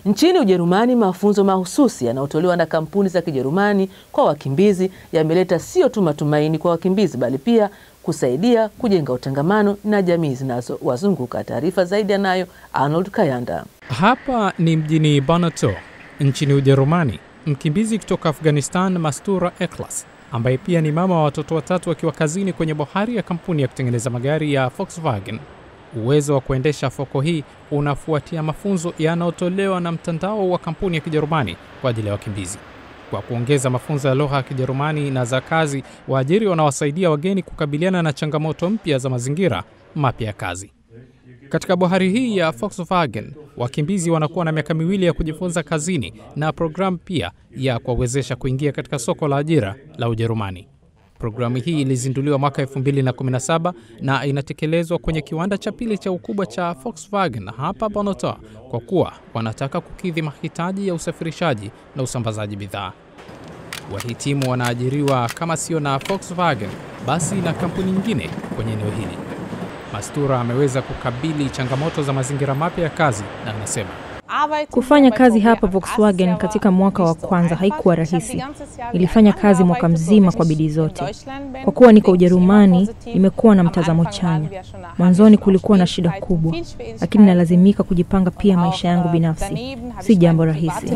Nchini Ujerumani, mafunzo mahususi yanayotolewa na kampuni za Kijerumani kwa wakimbizi yameleta sio tu matumaini kwa wakimbizi bali pia kusaidia kujenga utangamano na jamii zinazowazunguka. Taarifa zaidi anayo Arnold Kayanda. Hapa ni mjini Banato nchini Ujerumani. Mkimbizi kutoka Afghanistan Mastura Eklas, ambaye pia ni mama wa watoto watatu akiwa kazini kwenye bohari ya kampuni ya kutengeneza magari ya Volkswagen. Uwezo wa kuendesha foko hii unafuatia mafunzo yanayotolewa na mtandao wa kampuni ya Kijerumani kwa ajili ya wakimbizi. Kwa kuongeza mafunzo ya lugha ya Kijerumani na za kazi, waajiri wanawasaidia wageni kukabiliana na changamoto mpya za mazingira mapya ya kazi. Katika bohari hii ya Volkswagen, wakimbizi wanakuwa na miaka miwili ya kujifunza kazini na programu pia ya kuwawezesha kuingia katika soko la ajira la Ujerumani. Programu hii ilizinduliwa mwaka 2017 na inatekelezwa kwenye kiwanda cha pili cha ukubwa cha Volkswagen hapa Bonota, kwa kuwa wanataka kukidhi mahitaji ya usafirishaji na usambazaji bidhaa. Wahitimu wanaajiriwa kama sio na Volkswagen basi na kampuni nyingine kwenye eneo hili. Mastura ameweza kukabili changamoto za mazingira mapya ya kazi na anasema Kufanya kazi hapa Volkswagen katika mwaka wa kwanza haikuwa rahisi. Nilifanya kazi mwaka mzima kwa bidii zote. Kwa kuwa niko Ujerumani, nimekuwa na mtazamo chanya. Mwanzoni kulikuwa na shida kubwa, lakini nalazimika kujipanga pia maisha yangu binafsi. Si jambo rahisi.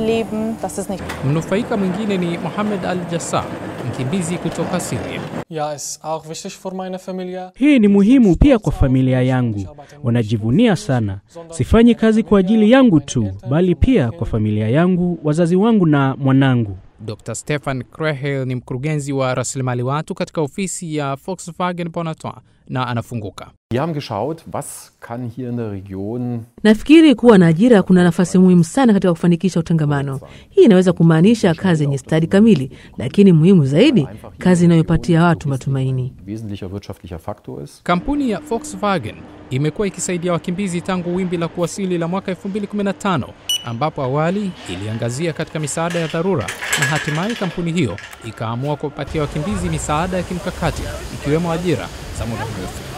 Mnufaika mwingine ni Mohamed Al Jassar, mkimbizi kutoka Syria. Ja, ist auch wichtig für meine Familie. Hii ni muhimu pia kwa familia yangu. Wanajivunia sana. Sifanyi kazi kwa ajili yangu tu, bali pia kwa familia yangu, wazazi wangu na mwanangu. Dr. Stefan Krehel ni mkurugenzi wa rasilimali watu katika ofisi ya Volkswagen Bonatois na anafunguka. Wir haben geschaut, was kann hier in der Region Nafikiri kuwa na ajira kuna nafasi muhimu sana katika kufanikisha utangamano. Hii inaweza kumaanisha kazi yenye stadi kamili, lakini muhimu zaidi, kazi inayopatia watu matumaini. wesentlicher wirtschaftlicher Faktor ist. Kampuni ya Volkswagen imekuwa ikisaidia wakimbizi tangu wimbi la kuwasili la mwaka 2015 ambapo awali iliangazia katika misaada ya dharura na hatimaye kampuni hiyo ikaamua kuwapatia wakimbizi misaada ya kimkakati ikiwemo ajira za muda mrefu.